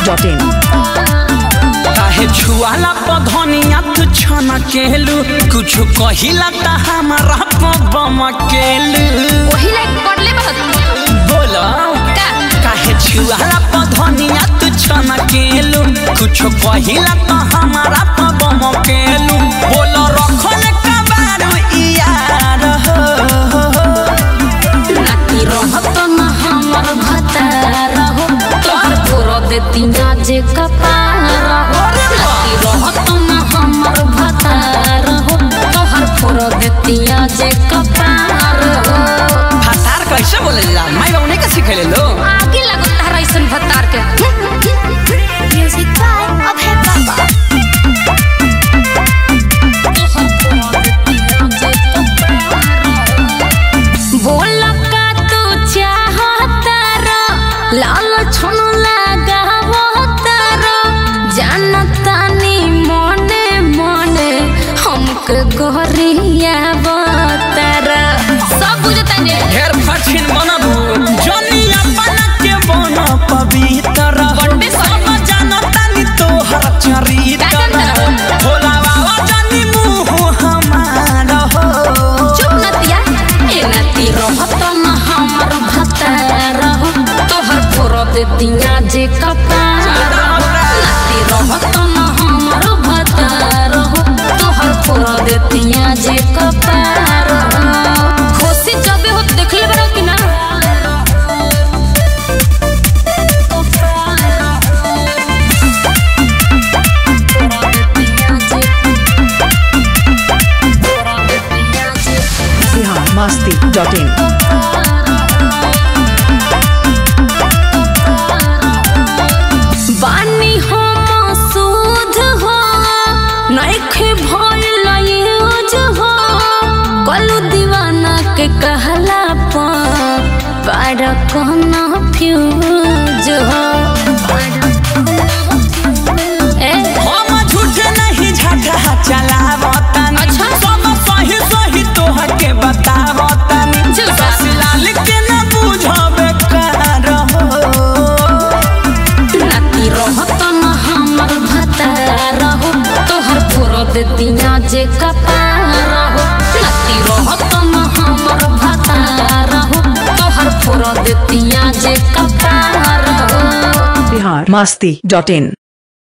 masti.in. काहे छुआला पधनिया तू छना केलू कुछ कहिला त हमारा पबम केलू वही लाइक पढ़ले बहुत बोलो का काहे छुआला पधनिया तू छना केलू कुछ कहिला त हमारा पबम केलू बोलो रखन कबारू यार हो नाती रहत न हमर भतार हो तोहर तोर देती ना जे कपार हो नाती रहत न हमर भतार हो तोहर तोर देती ना जे कपार हो फतार कैसे बोलेला माई बाबू नहीं का सिखेले लो आगे लगो तारा ऐसन भतार के म्यूजिक बाय अभय बाबा बोल का तू चाहता रो लाल छुन लगावता जानता नी मने मने हमके गोरिया बतारा सब बुझता ने ढेर फछिन बनबू जनी अपन के बन पवित्र बनबे सब जानता नी तोहर चरित्र का करता? भोला बाबा जनी मुँह हमार हो चुप नतिया ए नती रहत न हमर भतार हो तोहर फोर देतिया जे कपार हो नती रहत न हमर भतार हो तोहर फोर देतिया जे कपार हो खुशी जबे हो देखले बरो कि ना Bihar masti.in. बानी हो मसूद हो नइखे भइल यूज हो कलू दीवाना के कहला पर पार कहना फ्यूज हो ए हम झूठ नहीं झगड़ा चलावतनी अच्छा। सब सही सही तोहर के बतावतनी झूठा। ससलाल के न बुझबे कर हो नाती रहत न हमर भतार हो तोहर फोर देतिया जे कपार हो नाती रहत न हमर भतार हो तोहर फोर देतिया जे कपार हो Bihar masti.in.